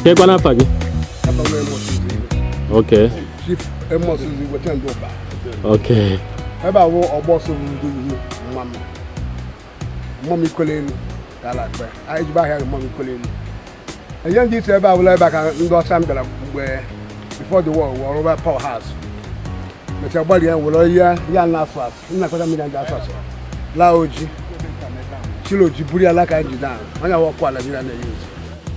kekwa n'afa gị Agbanwe Amos Nzigwe. ok Chief Amos Nzigwe Chendo Ụba. ok ebe a bụ ọgbọ so ndị ugwu mma m mmụọ m ikole elu ka ala akpa anyị jibe ahịa mmụọ m ikole elu ihe ndị isi ebe a bụla ebe a ka ndị ọcha m bịara mgbe before the war were rụba power house mechaa gbalị ya were ya ya na asụ asụ nna kọta mmiri ndị asụ asụ laa oji chilo ji buru ya ala ka ji daa onye awọ ọkụ ala mmiri a na-eyi ozi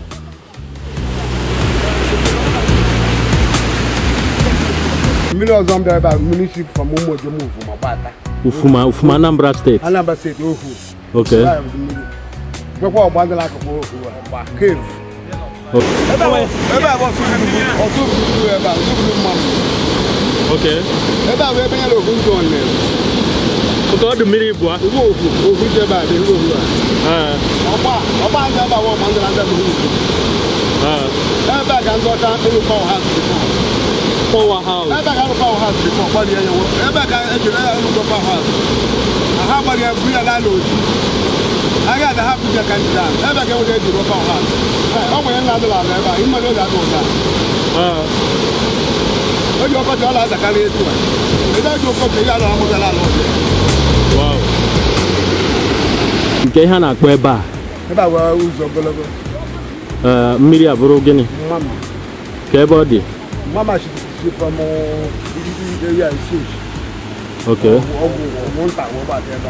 mmiri ọzọ m bịara ebe a mmiri si from ụmụ ojo muvu ma gbata ufuma ufuma anambra steeti Anambra steeti ohu ok nwekwa ọgba ndị n'akụkụ gba cave Ok. ebe a bụ ọtụ buru ebe a buru mmanụ ok ebe a bụ ebe nyere ohu ndị ọnụ oke ọ dị mmiri bụ iwu ohu ohu dị ebe a dị ihu ohu a ọgba ọgba ndị ebe a bụ ọgba ndị na-ndị bụ ihu ebe a ka ndị ọcha elu pawa ha power house ebe a ka elu pawa ha bifọ gbalị ya nyewo ebe a ka ejiri ya elu pawa ha ha gbalị ya buru ya n'ala oji agha ada ha buru ya ka ndị daa ebe a ka enwere ejiri pawa ha ọ nwere nna adịla ala ebe a ịmere oge adị ụda oge ọkọchị ọ na-azakarị etu a ebe oge ọkọchị ya ala amụzala ala ọzọ wow nke ihe a na-akpọ ebe a ebe a wee ụzọ ogologo eh, mmiri abụrụ gịnị mama ka ebe ọ dị mama si si from ndị ya isi isi ok ọgwụ ọgwụ nta wee gbata ebe a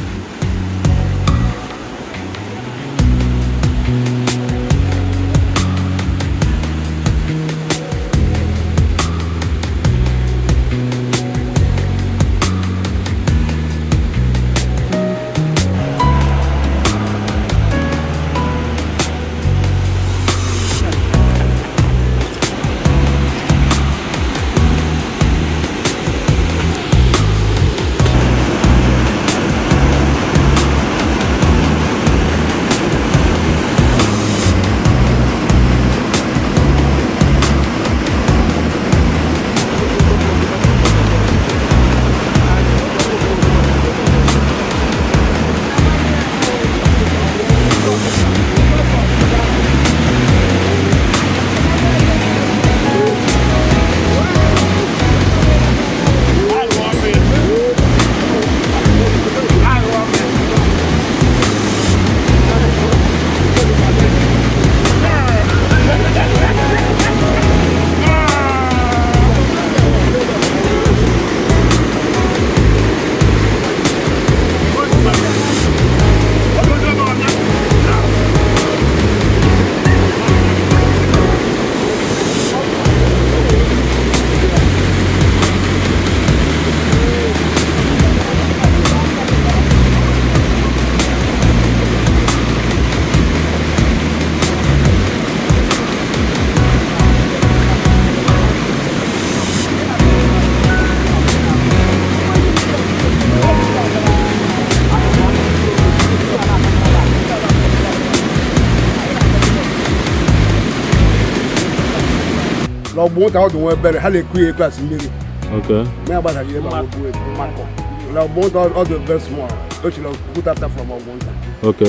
na ọgbụ nta ọdụ nwa ebere ha na-eku ya ekwe asị mmiri ok ma ya gbasaghị ebe a bụ ebu makọ na ọgbụ nta ọdụ very small o chiri okwute after from ọgbụ nta ok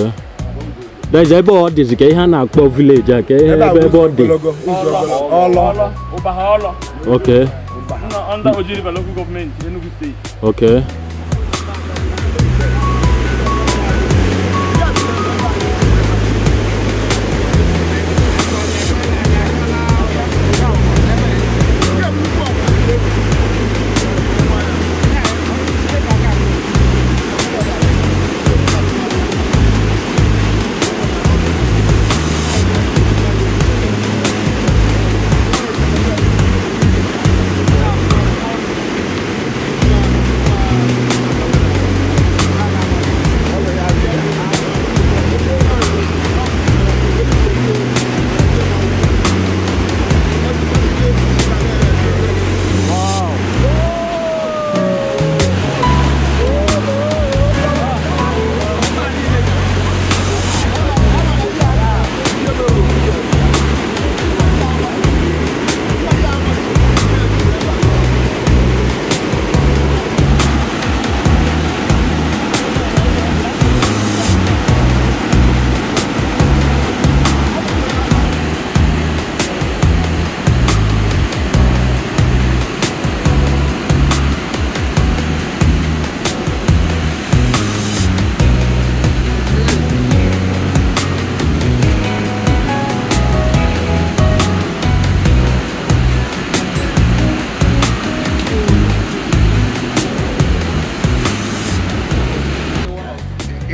dez ebe ọ dịzi ka ihe a na-akpọ vileji a ka ihe ebe a ebe bụ ebe ọ ụzọ dị ogologo ụzọ ogologo ọlọ Ubahaolo, ok under Oji River local government, Enugu State. ok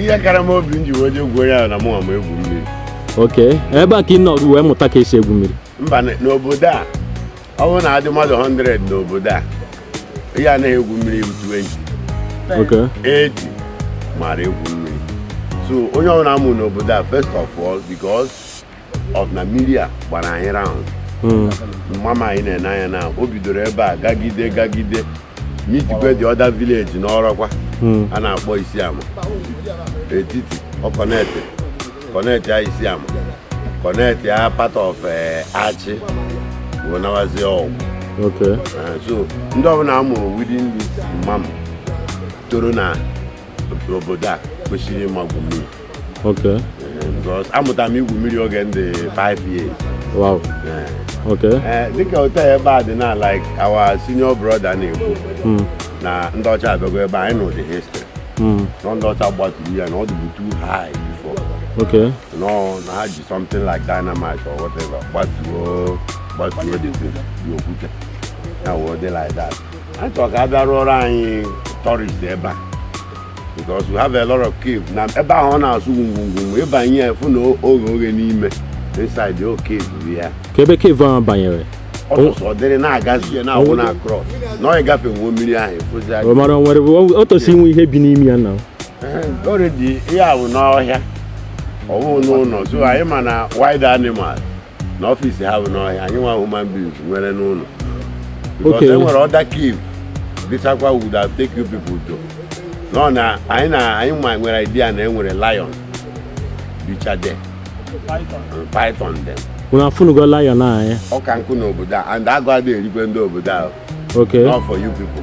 ihe kara m obi m ji wee jee gwuo ya na mụnwa ma egwu mmiri ok ebe a ka ị nọ wee mụta ka esi egwu mmiri mba n- n'obodo a ọ bụrụ na adị mmadụ 100 n'obodo a ihe anaghị egwu mmiri bụ 20 ok 80 mara egwu mmiri so onye ọbụla amụ n'obodo a first of all because of na mmiri a gbara anyị round Mm, mama anyị na-ene anya na o bidoro ebe a gagide gagide mitikwe the other village n'ọrọkwa mm, a na-akpọ isiama etiti ọ kọnetị kọnetị ya isiama kọnetị ya part of eh, achị bụ nawazi ọgwụ ok Eh, so ndị ọbụla a mụrụ within this mam toro na obodo a kwesịrị ịmagwu mmiri ok Eh, because amụtara m igwu mmiri oge m dị 5 years wow Eh, ok eh, dịka hotel ebe a dị na like our senior brother na-ekwu Mm, na ndị ọcha abịago ebe a, anyị nụ the history mm, na ndị ọcha gbaturu ya na ọ dịbu too high before ok no na ha ji something like dynamite or whatever gbatuo gbatuo the thing, the okwute na wee dị like that anyị chọrọ ka a bịa rụọrọ anyị tourist ebe a because we have a lot of cave na ebe ahụ ọ na-asụ ngwungwu ịbanye ya fụ na oghe oghe n'ime inside the cave bụ ya ka ebe kevu ahụ banyere ọsọsọ ọ dịrị na-agazi ya na-awụ na cross na ọ ịgafe nwo mmiri ahụ ịfụzi ọ mara o nwere o tosi inwe ihe bi n'ime ya na already ihe a bụ n'ọhịa ọ bụghị n'ụlọ so anyị ma na wild animal na ọfịs ha bụ n'ọhịa anyị nwa human beings nwere n'ụlọ because Okay. e nwere other cave dịchakwa would have take you people to nọ na anyị na anyị ma nwere idea na e nwere lion bicha there Python. and python them unu afụnugo lion anya ọka nkụ n'obodo a and agụ adịghị erikwe ndị obodo ahụ ok not for you people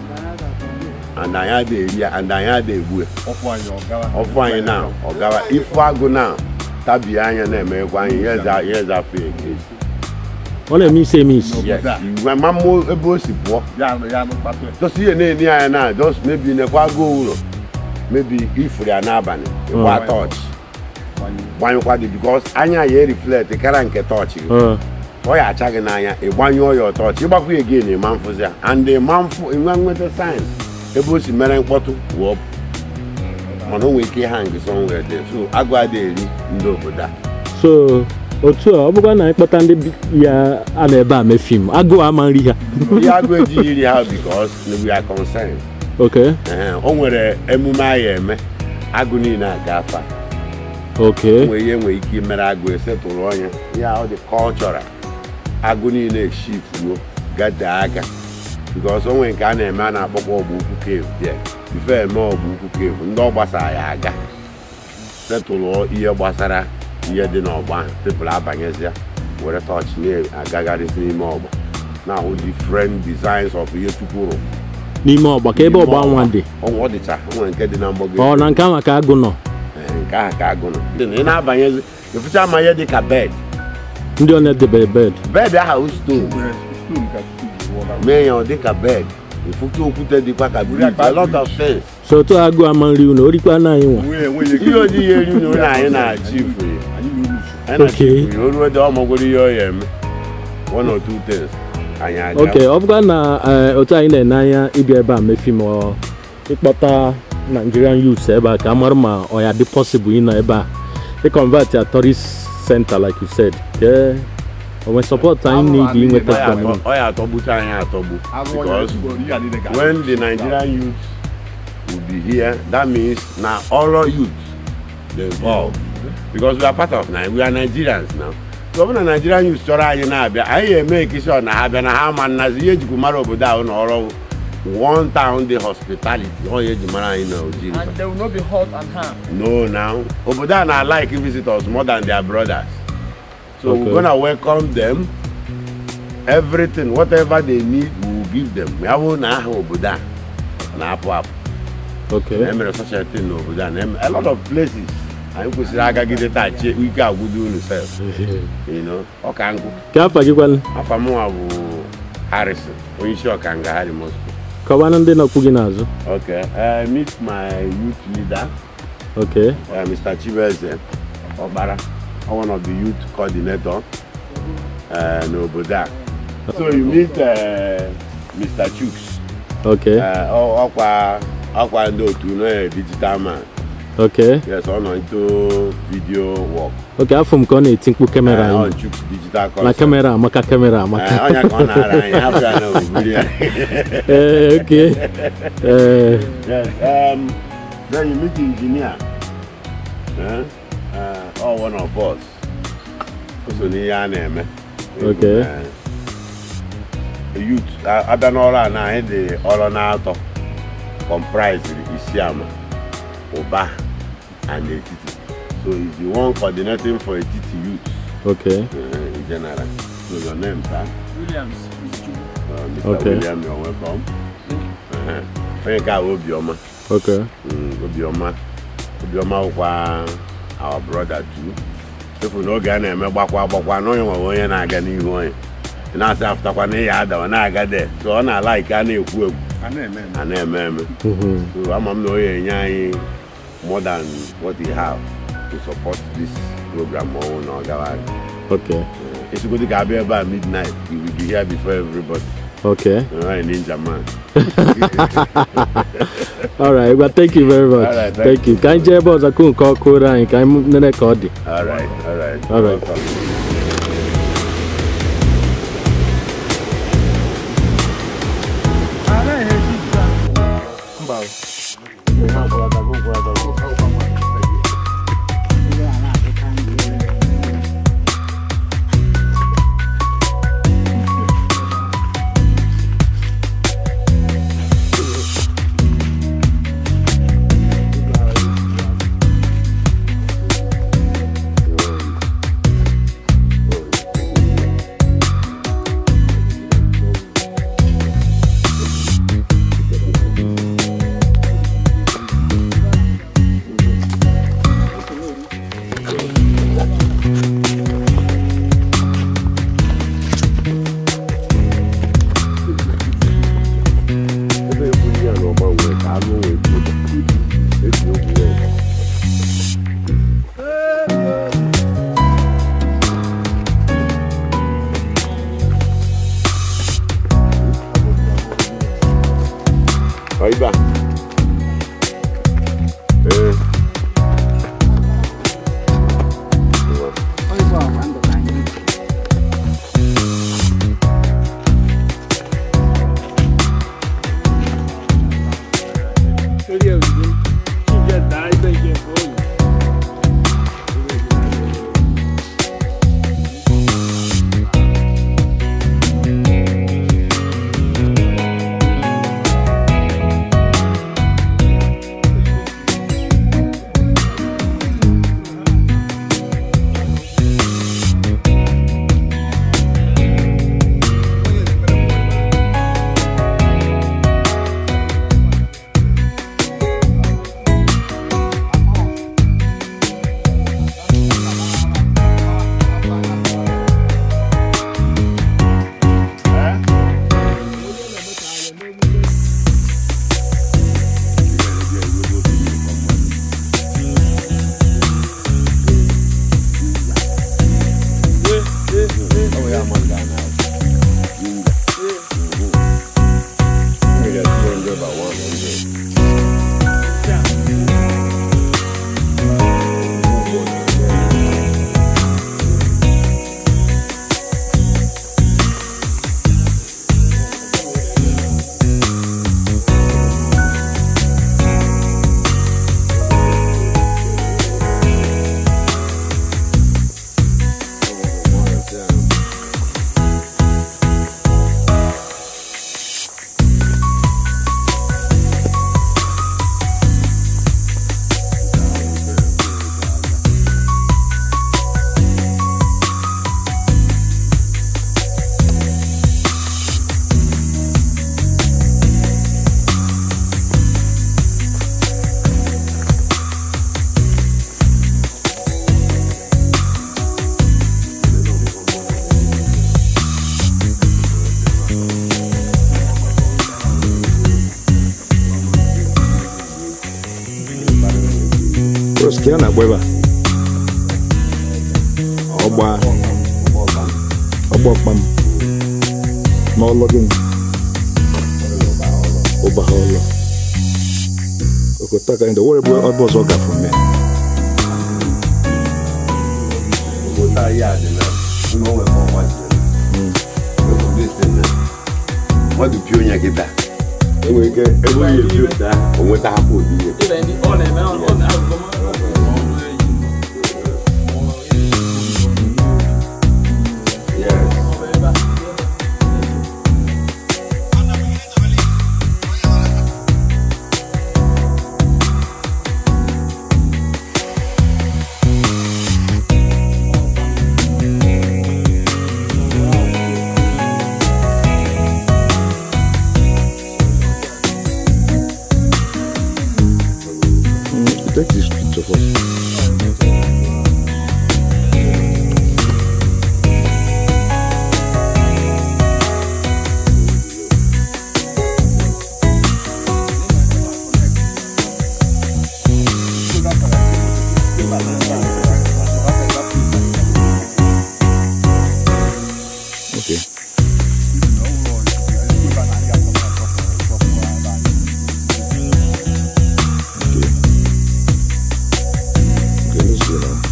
and anyị adịghị eri ya and anyị adịghị egbu ya ọfụ anyị na ọgawa ifu agụ na tabie anya na-emekwa anyị ihe za- ihe zafụ ege ọ na-eme isi eme isi yes igwe ma mmụọ ebe o si pụọ just ihe na-eni anya na just maybe nekwa agụ ụlọ maybe ifuru ya n'abalị ịgba Mm. tọọchị gbanyụkwa dị bikos anya ya eriflekt kara nke tọọchị gị Ọ, ọ ya acha gị n'anya ịgbanyụọ ya ọtọchị ịgbakwa ya gị na ịma mfụzi ya and ịma mfụ ịnwe nweta sayensị ebe o si mere mkpọtụ wụọ mana o nwere ike ịha ngị somewhere there so agụ adịghị eri ndị obodo a so otu a ọ bụkwa na anyị kpọta ndị bi- ya a na ebe a mee fim agụụ ama nri ha ihe agụ ejighị iri ha bikos we are concerned ok Ee, o nwere emume anyị eme agụ niile aga afa ok nwee ihe nwere ike imere agụ esetụrụ ọnya ya ọ dị cultural agụ niile shifuo gate aka bikos o nwere nke a na-eme a na-akpọkwa ọgba ukwu cave there bifo eme ọgba ukwu cave ndị ọ gbasara ya aga setụlụọ ihe gbasara ihe dị n'ọgba ahụ tebụl abanyezịa were tọọchị na-agagharịzi n'ime ọgba na-ahụ different designs of ihe chukwu rụ n'ime ọgba ka ebe ọgba nwa dị ọ dịcha o nwere nke dị na mgbago ọ na nke ahụ ka agụ nọ Ee, nke ahụ ka agụ nọ Dị na ị na-abanyezi ịfụcha ma ihe dị ka bed ndị ọ na-edebe bed bed ahụ stone mee ya ọ dị ka bed ịfụcha okwute dịkwa ka bridge a lot of things so otu a agụ ama nri unu orikwa na anyị nwa ihe oji ihe eri na ụlọ anyị na-achị ifuru anyị na-achị Okay. ifuru o ruo dị ọmagoro ihe ọ ya eme one or two things anyị aga ok ọ bụkwa na eh, otu anyị na-ene anya ịbịa ebe a mee fim ọ ịkpọta nigerian youths ebe a ka a mara ma ọ ya dị possible ịnọ ebe a ịconvert ya tourist center like you said ke onwe support anyị need inweta Ọ ya from atọ- ọ ya atọgbucha anyị atọgbu because when the Nigerian youth will be here, that means now all our youth they involved because we are part of Nigeria. We are Nigerians now. So when the Nigerian youth chọrọ anyị na-abịa, anyị eme sure na ha bịa na ha ma nnazi ihe ejikwu mara obodo ahụ na ọrụ one town dey hospitality ọ ya eji mara anyị na Ojiri. And they will not be hot and harm. No now obodo a na like visitors more than their brothers. So Okay. we're gonna welcome them. Everything, whatever they need, we will give them. Ya bụ na aha obodo a na-apụ apụ. ok na emere such a thing n'obodo a na eme- a lot of places anyị kwesịrị agagide taa chie ike agwụdo unu sef you know ọka nkụ ka afa gị kwanụ afa mụnwa bụ harrison onye isi ọkanga harry mosco kọwanụ ndị nọkwu gị n'azụ okay uh, meet my youth leader ok uh, mr chibeze ọkpara one of the youth coordinator uh, n'obodo a so you meet uh, mr chuks ok uh, ọ- ọkwa ọkwa ndị otu no digital man okay yes ọ nọ into video work okay afọ m ka ọ na-eti mkpu kamera Eh, ọ anyị Chuks digital na concept kamera amaka kamera Eh, amaka ọnya ka ọ na-ara anyị hapụ ya na obiri ya ee okay ee Yes, um, then you meet the engineer. Eh? Uh, all one of us. So n'ihe a na-eme. Okay. Eh, youth a- abịa n'ọrụ a na anyị dị ọrụ na-atọ comprised isiama ụba and etiti so he's the one coordinating for etiti youth okay uh, in general so your name sir Williams. uh, Mr. Okay. William you're welcome uh, onye nke a bụ obiọma okay Mm, obiọma obiọma bụkwa our brother too efu n'oge a na-eme gbakwa gbakwa na onye nwere onye na-aga n'ihu onye ị na-asị apụtakwa na ịya ada ọ na-aga de so ọ na-ala ike a na-ekwu egwu a na-eme eme. a na-eme eme Mhm. so ama m na onye enye anyị more than what he have to support this program ma ọnwụ na ọ gawa aga okay esigodị ka abịa ebe a midnight you will be here before everybody okay Alright, ninja man all right well thank you very much All right, thank thank you ka anyị jee ebe ọzọ kụ nke ọkụ ụra anyị ka anyị nene ka ọ dị alright alright All right. Welcome. ebe egwu ihe a na ọgba nwere ka anụ nwee ike esi okwu nwee Ọyịba. Ee. Ngwa. Torí ẹ̀ òdìdí. Kí n jẹ́ dá ibẹ̀ jẹ́ fóònù. Bros, ¿qué onda, hueva? Ọgba ọgba ọkpam n'ọlụ gị ụba ha ụlọ kota ka ndị were bụ ebe ọzọ gafe mee obodo anyị a dị na ụlọ onwe ka ọgba mmadụ pio onye kịta enwere ike ebe onye epio pụta o nweta hapụ ụdị ihe Yes. Mm, take this picture first okay okay okay let's go now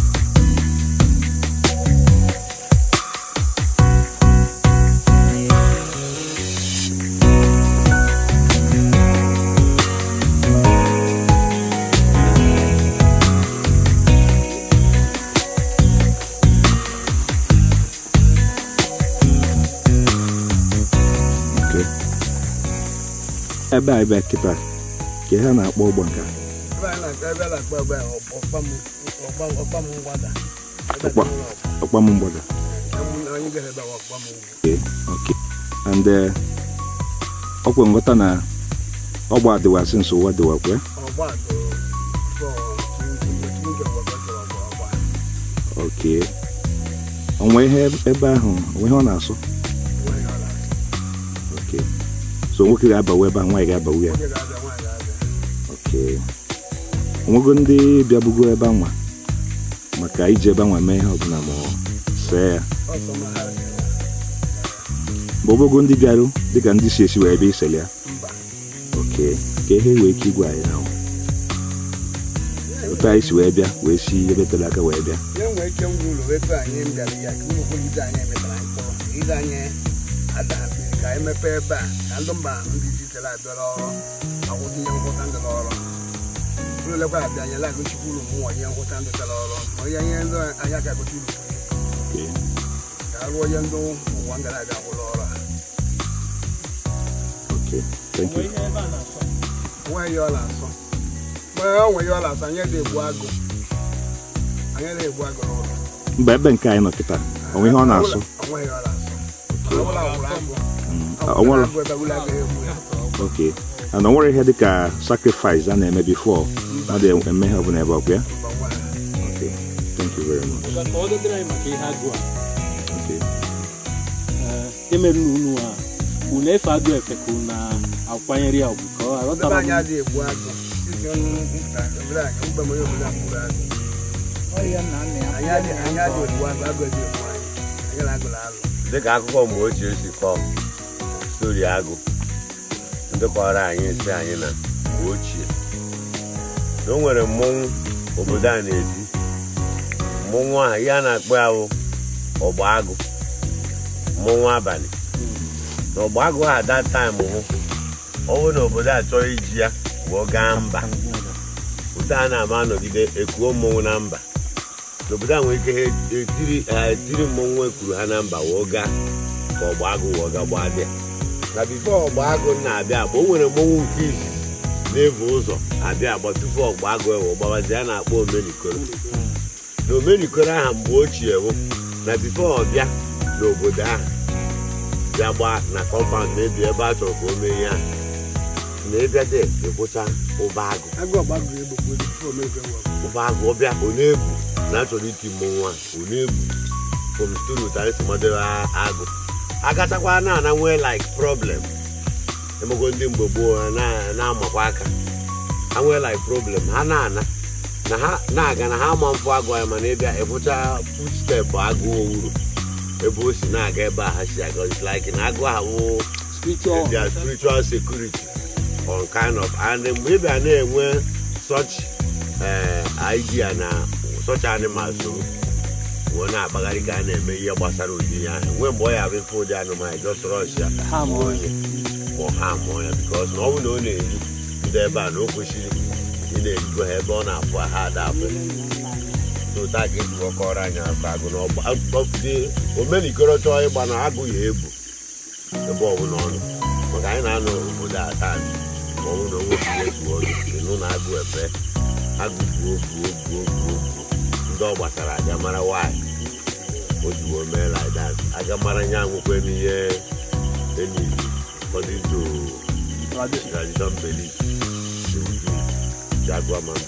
okay ebe a ebe a kịta ka ihe a na-akpọ ụgbọ nka ebe a na-akpọ ebe a na-akpọ ebe a ọkpam ọkpam ọkpam ngwada Ọkpa. ọkpam mgbada anyị gara ebe a ọkpam ugwu okay okay and uh, ọkwa nghọta na ọgba adịwasị nso ụwa dịwakwa ọgba doro nke ọgbakọtara ọgba ọgba okay onwe ihe ebe ahụ onwe ihe ọ na-asụ nwaanyị ọla okay so nwoke ga-abawu ebe a nwaanyị ga-abawu ya nwoke ga-abịa nwaanyị ga-abịa okay onwego ndị bịabugo ebe anwa maka iji ebe anwa mee ihe ọbụla ma ọ see ya ọsọ ma ha gara ma ogogo ndị bịarụ dịka ndị si esi wee bịa isele ya mba okay ka ihe wee ike igwe anyị na otu anyị si wee bịa wee si ebe tere aka wee bịa ihe nwere ike ngwa ụlọ etu anyị bịara ya ka ụlọ kwụlite anyị emetara mkpụrụ ide anyị adahapụrụ ka anyị mepee ebe a ka ndị mba ndị jitere abịara ọrụ akwụsị ihe ngwụta ndị n'ọrụ ụlọ lekwa abịa anyị lagụchikwa ụlọ mmụọ ihe ngwụta ndị tara ọrụ ma ihe ihe ndị anyị aka gote ụlọ okay ka arụọ ihe ndị ụwa ngara abịa gwụrụ ọrụ a okay thank you nwe ihe ọ na-asọ mgbe o nwe ihe ọ na-asọ anyị na-egbu agụ anyị na-egbu agụ n'ụlọ mba ebe nke anyị nọ kịta onwe ihe ọ na-asụ onwe ihe ọ na-asọ ọbụla gwụrụ agụ Mm, Ọ o nwere agụ ebe ụlọ agaghị egbu ya okay and o nwere ihe dịka sacrifice a na-eme before mmadụ eme ihe ọbụla ebe ọkwa ya mba nwa ha okay thank you very much ka ọ dịrị anyị maka ihe agụ a okay ee, emerụla unu a unu efe agụ efe ka unu akwanyere ya ọgwụ ka ọ Ndị aghọtara anyị adịghị egbu agụ site n'mpụta obodo anyị mgbe onye obodo a gburu agụ anyị adịghị anyị adịghị egbu agụ agụ adịghị egbu anyị anyị na-agụla alụ dịka akụkọ mgbe ochie si kọọ stori agụ ndị kọrọ anyị si anyị na mgbe ochie na o nwere mmọnwụ obodo a na-eti mmọnwụ ahụ ihe a na-akpọ ya bụ ọgba agụ mmọnwụ abalị na ọgba agụ ahụ that time hụ ọ bụrụ na obodo a chọrọ iji ya wee gaa mba otu a na-ama anọgide ekuo mmọnwụ na mba n'obodo a nwere ike ha etiri ha etiri mmọnwụ ekwuru ha na mba wee gaa ka ọgba agụ wee gaa gbaa dị na bifo ọgba agụ na-abịa agba o nwere mmọnwụ nke izizi na-ebu ụzọ abịa agba tupu ọgba agụ ewe gbabazi a na-akpọ omenikoro na omenikoro aha mgbe ochie bụ na bifo ọ bịa n'obodo ahụ bịa gbaa na kọmpaụnd na-ebi ebe a chọrọ ka o mee ihe ahụ na ịbịa dị ịbụcha ụba agụ agụ ọgba agụ egbogbo tupu omepe wụ ụba agụ ọbịa ọ na-ebu na achọrọ iti mmọnwụ a ọ na-ebu from story ụtụ anyị si madoro agụ agachakwa na ana nwee like problem emego ndị mgbe gboo ha na- na-amakwa aka ha nwee like problem ha na-ana na ha na-aga na ha ama mfụ agụ ya mana ịbịa ịbụcha footstep agụ owuru ebe o si na-aga ebe a ha si aga it's like na agụ ahụ wụ spiritual their spiritual security on kind of and mgbe ị bịa na-enwe such eh, idea na such animals so wee na-akpagharị ka a na-eme ihe gbasara ụdị ya ahụ nwee mgbe ọ ya bụ ife ụdị anụmanụ just rush ya ha ma onye ma ọ ha mụọ ya bikos na ọ bụrụ na ọ na-eri ndị ebe a na o kwesịrị ị na-erigo ha ebe ọ na-afụ ha ada afụ tụta ka esi kọrọ anyị afọ agụ na ọgbadị omenikoro chọọ ịgba na agụ ya ebu ebe ọbụla ọnụ maka anyị na-anọ obodo a taa ma ọ bụrụ na onwe ihe zuo ọnụ ịnụ na agụ efe agụ buo buo buo buo buo ndị ọ gbasara aga mara nwaanyị o jiwo mee like that aga mara nya nwekwe n'ihe enyi according to tradition belief they will do jaguar man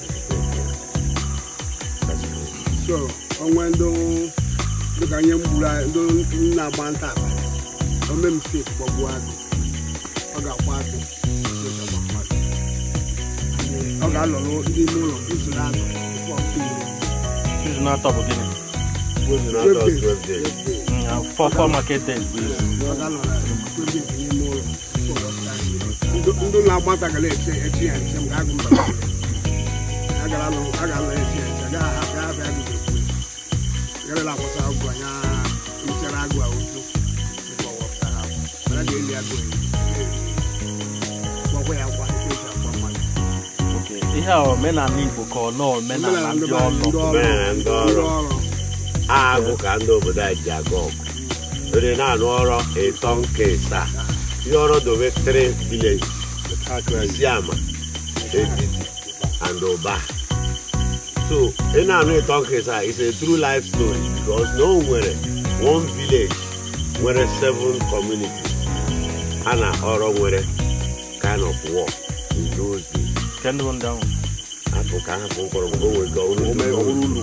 so onwe ndị dịka ihe mgburu anyị ndị na-agba nta abalị ome mistake gbagbuo agụ ọ ga-akwa agụ ga-agba mmadụ. ọ ga-alọrọ ndị ime ụlọ usoro agụ tupu ọ kụọ ire. izu na-atọ bụ gịnị Not all 12 days. four four market days bụ izu ọ ga-alọrọ twelve days n'ime ụlọ tupu ọ kụọ ire. Ndị- ndị na-agba nta gara eche echi ya nche mgbe agụ mba a gara alụ a ga-alọ echi ya nche agaghị ahapụ ya abịa agụ ga-ekwu garala akwụsa agụ anya nchere agụ a otu tupu ọ wepụta ha mana a ga-eli agụ eri gbakwa ya akwa etu esi akwa mmadụ ihe a omenala igbo ka ọ nọ omenala ndị ọlụ Omenala ndị ọrụ. ọrụ agụ ka ndị obodo anyị ji aga ọgụ ndị na-anụ ọrụ ịtọ nke ịsaa ihe ọrụ dobe three village isiama etiti and ụba so ị na-anụ ịtọ nke ịsaa is a true life story because na o nwere one village nwere seven communities ha na ọrụ nwere kind of war in those days nke ndị bụ ndị ahụ afọ ka hapụ mkpọrọgwụ o nwere ka ọ bụrụ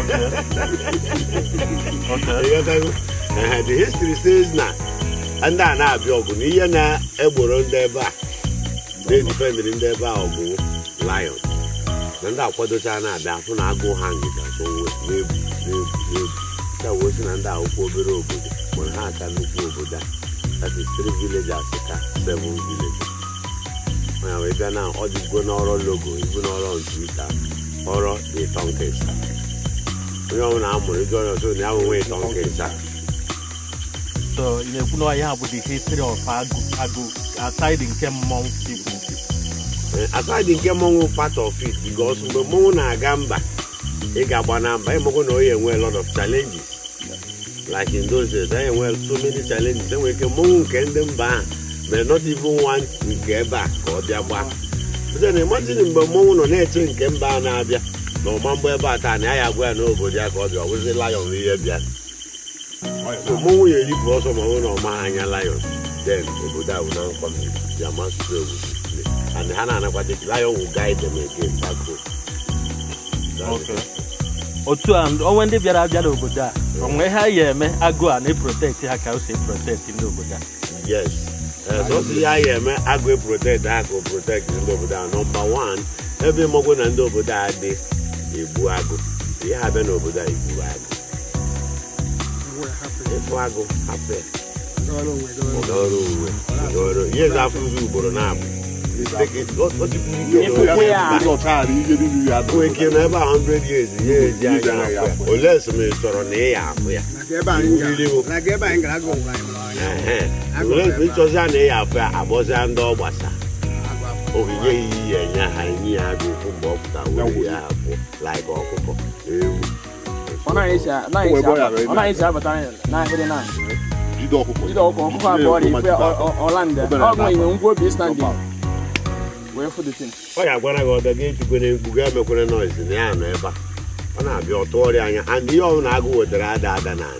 Okay. Ịghọtago? Ehe, the history says na ndị a na-abịa ọgụ na ihe na-egboro ndị ebe a na-edifendịrị ndị ebe a ọgụ lion na ndị akwadocha na-abịa afụ na agụ ha ngịga so nwe na-ebu na-ebu na-ebu ka wee sị na ndị akwụkwọ obere obodo mana ha aka nnukwu obodo a that is three villages ka seven villages onye wee bịa na ọ dịgo n'ọrụ logo ibu n'ọrụ ntwita ọrụ ịtọ nke ịsaa onye ọbụla amụrụ ego onye ọzọ na ya nwe ịtọ nke ịsaa so ị na-ekwu na ya bụ the history of agụ agụ aside nke mmọnwụ igbo Eh, aside nke mmọnwụ part of it because mgbe mmọnwụ na-aga mba ị ga-agba na mba ịmagwo na onye enwe a lot of challenges like in those days anyị enwe so many challenges enwere ike mmọnwụ nke ndị mba ahụ mere not even one nke ebe a ka ọ bịa gbaa site na imagine mgbe mmọnwụ nọ na-eche nke mba a na-abịa na ọma mgbe ebe a taa na ya ya agwa ya n'obodo ya ka ọ bịa ọ bụzi lion ihe bịa so mmọnwụ ya eripụ ọsọ ma ọ bụrụ na ọ maghị anya lion then obodo a bụ na nkwa mmiri ya masụsụ obodo and ha na-anakwata lion will guide them again back home That's Okay. otu a onwe ndị bịara abịa n'obodo a onwe ha ya eme agụ a na-eprotect ha ka o si eprotect ndị obodo a yes sọsọ ihe a ga-eme agụ protect ha ka o protect ndị obodo a nọmba wan ebe ịmọgwụ na ndị obodo a dị egbu agụ ihe ha bịa n'obodo a igburu agụ Ewe hapụ ịfụ agụ hapụ ya ọrụ onwe gị ọrụ. ọrụ uwe ọrụ ihe ezi afụzi ugboro na-abụ Ịfụkwa ya nwee ike na ebe a 100 years ya eji anya afụ ya olee sị ma ị chọrọ na ị ya afụ ya Like ebe anyị gara- Mmiri bụ- like ebe anyị gara agụ ngwa anyị mara ọnya. Ehe. Agụ olee sị ma ị ebe a. chọzi a na ị ya afụ ya agbọzia ndị ọ gbasa Agụ afọ. ogige iyi ya enye ha enyi ya agụ ụkwụ mgbe ọ pụta were ya abụọ like ọkụkọ ewu ọ naghị esi a- naghị esi abata- ọ naghị esi abata n'ahịrị na jide ọkụkọ ọkụkọ abụọ dị ife ọlanda ọgụ inwe ngwa obi standing wee fụ the thing ọ ya gwara gị ọdọ gị ejikwere mkpu ga emekwere noise na ya nọ ebe a ọ na-abịa ọtụ ọrịa anya and ihe ọbụla agụ wetara ada ada n'ala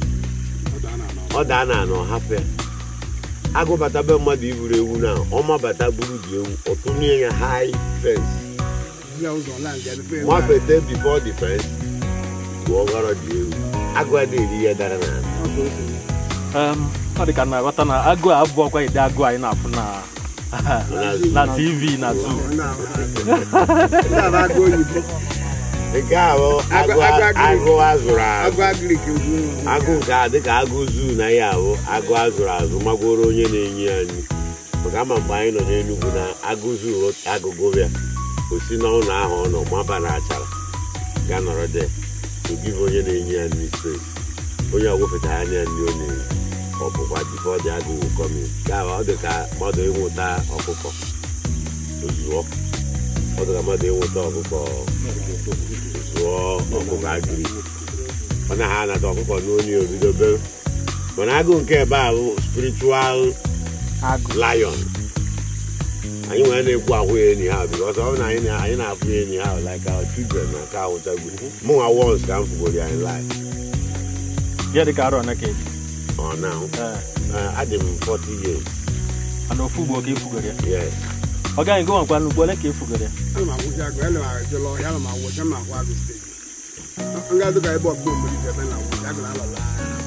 ọ daa na ana ọhapụ ya agụ bata be mmadụ iburu ewu na ọma bata buru dị ewu ọtụnye ya high fence Ihe ụzọ land ya dịbe ebe nwafete before the fence bụ ọghọrọ dị ewu agụ adịghị eri ihe dara n'ala ahụ. Ọ bụ otu ihe. Um, ọ dị ka na-aghọta na agụ a abụọkwa ide agụ anyị na-afụ na na tv na zoo Ndị ahụ ha- ndị ahụ agụ oyibo nke a bụ agụ Agụ- agụ- agụ azụrụ azụ agụ agrik egwu agụ nke a dịka agụ zuu na ya ahụ agụ azụrụ azụ magoro onye na-enye ya nri maka ama mgbe anyị nọ n'Enugwu na agụ zuu agụgụ bịa o si n'ụlọ ahụ ọ nọ maba na achara ga nọrọ de ogive onye na-enye ya nri space onye ọgwụfeta anya nri ọ na-eri ọ bụkwa bifo dị agụụ kọmi ya ọ dị ka mmadụ ịnwụta ọkụkọ ozụọ ọ dị ka mmadụ ịnwụta ọkụkọ zụọ ọkụkọ agiri ọ na ha anata ọkụkọ n'onye obido bere mana agụụ nke ebe a bụ spiritual lion anyị nwere na-ekwu ahụ ya enyi ha because ọ bụ na anyị na- anyị na-afụ ya enyi ha like our children na ka ahụtagbu mụ nwa once ka m fugoro ya in life ya dị ka arọ na ka eji ọ now uh, adị m 40 years ana ofu ugbo ka efugoro ya yes ọ gaghị gị nkwa n'ugbo ole ka efugoro ya ana m agwụzi agụ ele m ajụla ọhịa ana m agwụ je m agwụ agụ steeti nga dịka ebe ọbụla obodo ije ebe na agwụ agụ na alọla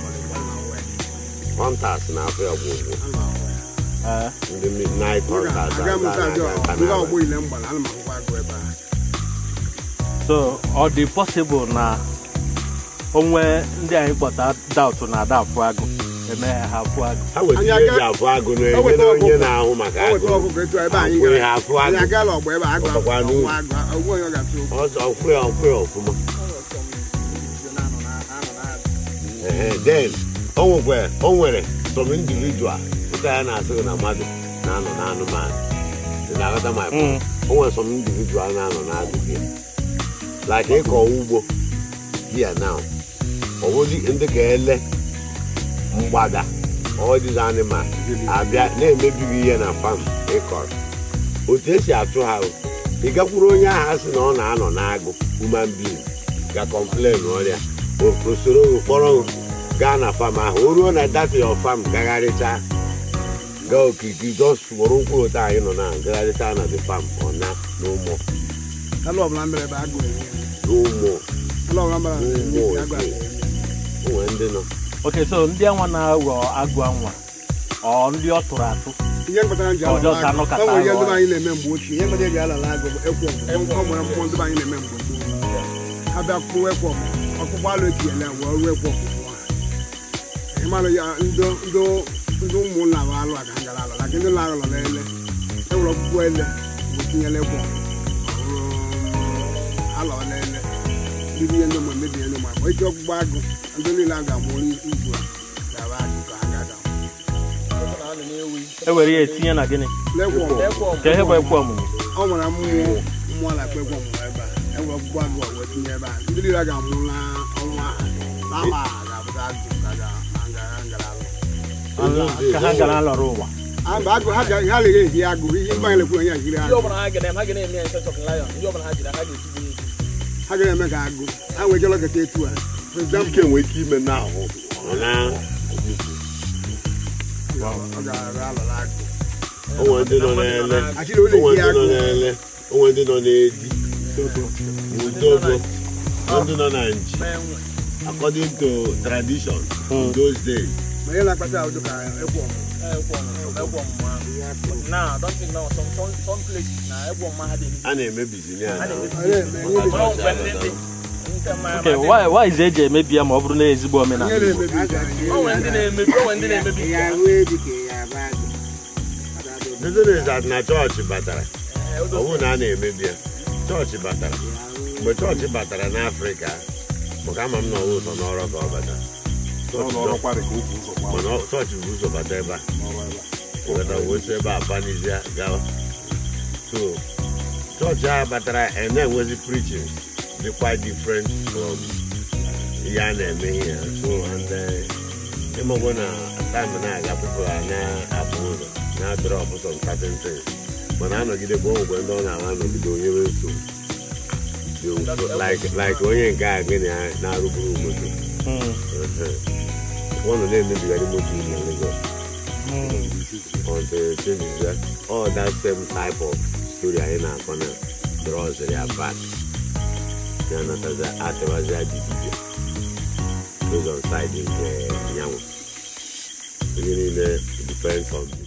hunters na-afụ ya gwụgwụ Ee. ndị midnight hunters aga m aga- ajụ aga- aga nga n'abalị. ọgbọ ile mgbala ana m agwụkwa agụ ebe a so ọ dị possible na onwe ndị anyị kpọta daụtụ na ada afụ agụ eme ha ha afụ agụ ha weta Anyị ihe eji aga- afụ agụ o na-enye weta na onye ọkụkọ. na-ahụ maka o agụ weta ọkụkọ etu a ebe anyị Akwụghị gara ha afụ anyị agụ agala ọgbọ ebe a agụ Ọkpọkwa agụ n'ugwu. agụ ogwe onye ọ ga-atụ okwu ọzọ ọkwụ ya ọkwụ ya ọfụma Ehe, then o nwekwa o nwere some individual ụka ya na-asị gị na mmadụ na-anọ n'anụmanụ ị na-aghọta my point o nwere some individual na-anọ n'agụ gị like ịkọ ugbo here now ọ bụzi ndị ka ele mgbada all these animal abịa na-emebi gị ihe na farm ịkọrọ otu esi atụ ha bụ, ị gakwuru onye ahụ asị na ọ na-anọ n'agụ human being ga complain ọrịa o soro gị kpọrọ gị gaa na fam ahụ o ruo na data your farm gagharịcha gaa okirikiri just were ụkwụ otu anyị nọ na gagharịcha na the farm ọ na n'ụmụ ala ọbụla mere ebe agụ eri n'ụmụ ala ọbụla mere ebe Ụmụ agụ eri o nwere ndị nọ oke so ndị anwa na-aghọ agụ anwa ọ ndị ọ tụrụ atụ ihe mkpatara nji Ọjọọ ka alala anọ agụ kata o nwere ihe alụ ndị be anyị na-eme mgbe ochie ihe mere eji alala agụ bụ ekwo ọ nwere mmụọ ndị be anyị na-eme mgbe gboo ha bịa kpụwa ekwo ọkpụkpọ alụ etinyela ya wee ruo ekwo ọkpụkpọ ha ịmalụ ya ndị ndị ndị ụmụnna bụ alụ aga ngara alụ laka ndị na-alụ ele ewere ọkpụkpọ ele wee tinyela ekwo alọ ele ndị ihe ndị ụmụ emebi ihe ndị ụmụ akpọ iji ọkpụkpọ agụ ndị niile a ga-amụrụ izu a ga-aba agụ ka ha ga-aga e were ya etinye na gịnị lekwo ka ihe bụ ekwe ọmụmụ ọ nwere mmụọ mmụọ na-akpa egwu ọmụmụ ebe a enwere ọgbụgbọ agụ a wee tinye ebe a ndị niile a ga-amụ n'ọnwa a n'ama a ga-abụta agụ ka ga ngara ngara alụ ka ha gara alọrọ ụwa Aba agụ ha ga- ha leghe ehi agụ ihe mba anyị lekwu onye ahiri ndị agụ ọbụla ha ga-eme ha ga na-eme ya instead of lion ndị ọbụla ha jiri ha ga-etigbu ya ha ga-eme ka agụ ha nwee jelo keta etu a for example ike nwere ike ime n'ahụ ọ na ọ ga-arụ alọla agụ o nwere ndị nọ n'ele achịrị o ụlọ nwere ehi ndị nọ agụ n'ele o nwere ndị nọ n'edi udogo ndị nọ na nji according to tradition in those days ma ihe na-akpata ụdị ka ekwu ọmụmụ ekwe ọmụmụ ekwe ọmụmụ ahụ na don't think now some some some places na ekwe ọmụmụ ha dị a na-emebizi ya ha na na-emebi Ọ na-eme ihe Ọ mgbe ndị dị nke mmanya oke ma dị. why why is eji emebi ya ma ọ bụrụ na ezigbo omenala ihe Igbo? na-emebi ihe O nwere ndị na-emebi o nwere ndị na-emebi nke ha. the thing is that na chọọchị batara Eh, o ọ dozie. bụrụ na a na-emebi ya chọọchị batara mgbe chọọchị batara n'afrịka maka ama m na ọwụ ụzọ n'ọrụ ka ọ bata Chọọchị nọ- mana ọ- chọọchị bụ ụzọ bata ebe a weta wosi ebe a banizia gawa so chọọchị a batara a na-enwezi preaching dị quite different from ihe a na-eme ihe ya so and uh, ịmagwo na time na-aga people a na-apụ ụzọ na-drọp some certain things mana anọgide bụ onwekwe ndị ọ na-ama anọgide onye nwe nsogbu Dị nso, like like onye nke a gịnị a na-arụburu moto Mm. ọ nọ na-emebigharị moto na Lagos until changes ya all that same type of story anyị na-akọ na draws ya back ya natazi atịwazi adịdide based on side nke nyanwụ ihe niile depends on